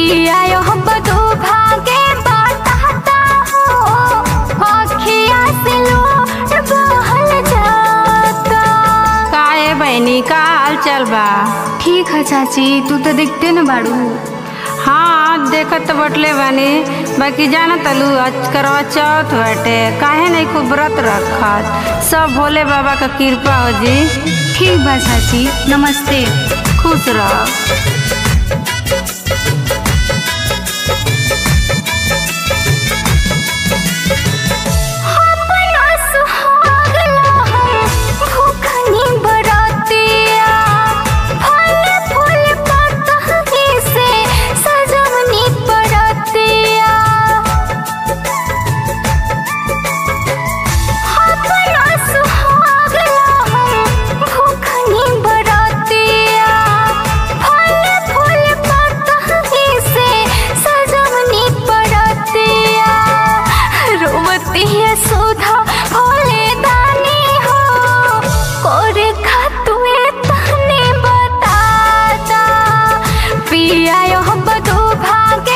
पिया यह बदो भागे बताता हो अखिया से लोट बहल जाता काहे बहनी का हाल चल बा ठीक है चाची तू तो दिखते न बाड़ू हाँ देखत तो बटले बानी बाकी जाना तलू आज करवा चौथ बाटे काहे नहीं खूब व्रत रखत सब भोले बाबा का कृपा हो जी ठीक बा चाची नमस्ते खुश रह अपना सुहाग लहर भूखनी बरातिया फल फूल पतही से सजवनी बरातिया अपना सुहाग लहर भूखनी बरातिया फल फूल पतही से सजवनी बरातिया रोवती है सुधा भोले दानी हो कोरे खातुए तने बताता पिया यह बदो भागे